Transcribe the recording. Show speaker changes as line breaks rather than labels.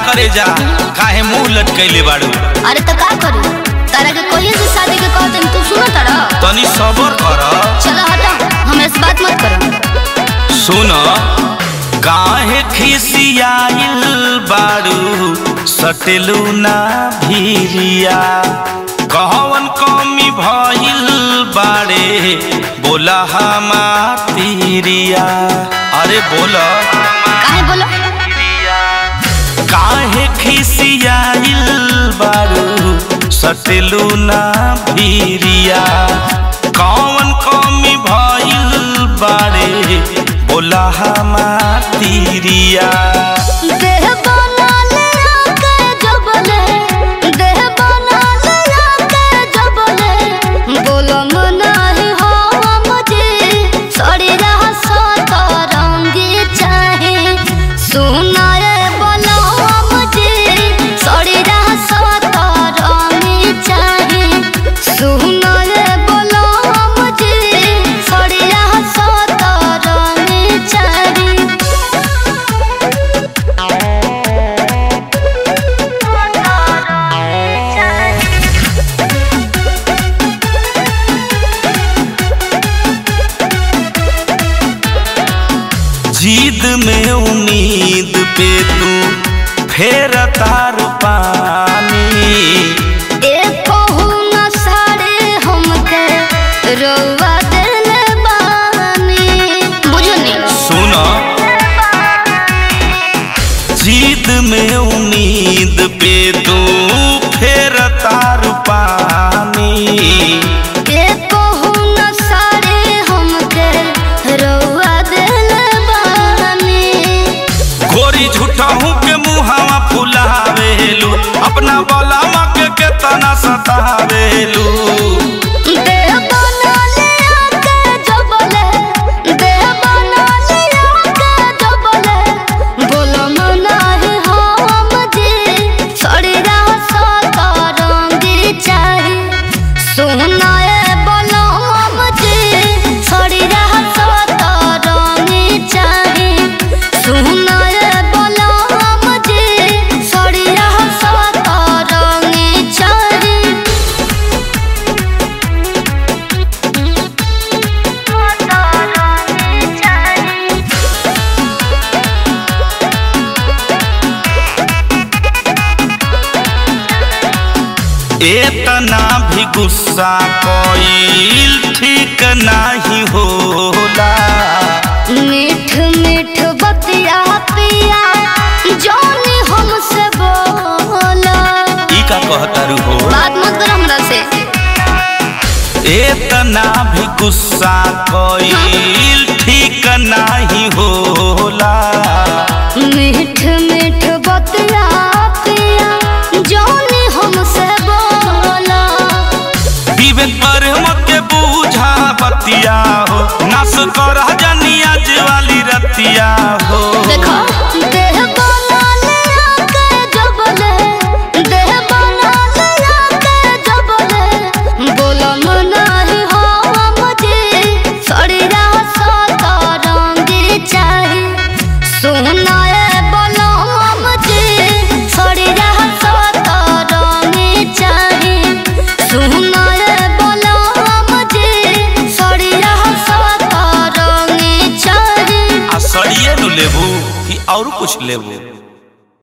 करे जा काहे मुंह लटकैले बाड़ू
अरे तो का करू तारा के कोई से शादी के कहते तू सुनो तारा
तनी सबर कर
चलो हटा हम इस बात मत करो
सुन काहे खिसियाइल बाड़ू सटेलू ना भीरिया कहवन कमी भइल बाड़े बोला हमारिया अरे बोला
काहे बोलो
काहे खिसियाइल बारू सटेलू ना भीरिया कौन कमी भइल बारे बोला हमारिया
देह बना ले आके जबले देह बना ले आके जबले बोलो मना ही हो मुझे सड़ी रहा सत रंगी चाहे सुना रे बोलो मुझे सड़ी रहा सत रंगी चाहे सुना रे बोलो मुझे सड़ी रहा सत रंगी चाहे
जीद में उम्मीद पे तू फेर तार पानी
कहू न सारे हमके रउआ देले बानी बुझनी
सुन जीद में उम्मीद पे तू फेर तार पानी
ए कहू न सारे हमके रउआ देले बानी
गोरी झूठहू के मुहावा फुलावेलू अपना बलावा के केतना सतावेलू
देह बना ले आके जबले देह बना ले आके जबले बोलो मना ही हम जी सड़ी रहा सत रंगी चाही सोना ए बोलो हम जी सड़ी रहा सत रंगी चाही सोना ए बोलो हम जी सड़ी रहा सत रंगी चाही
एतना भी गुस्सा कोईल ठीक नाही होला
मीठ मीठ बतिया पिया जानी हमसे बोला
ई का कहतारू हो
बात मत कर हमरा से
एतना भी गुस्सा कोईल ठीक नाही होला
मीठ मीठ बतिया पिया जानी हमसे बोला
विवेक पर मत के बूझा बतिया हो नस कर जानी आज वाली रतिया हो
देखो देह बना ले आके जबले देह बना ले आके जबले बोलो मना ही हो मुझे सड़ी रहा सत रंगी चाही सोना ए बोलो मुझे सड़ी रहा सत रंगी चाही सोना ए बोलो मुझे सड़ी रहा सत रंगी चाही
आ सड़िए नु लेबू कि और कुछ लेबू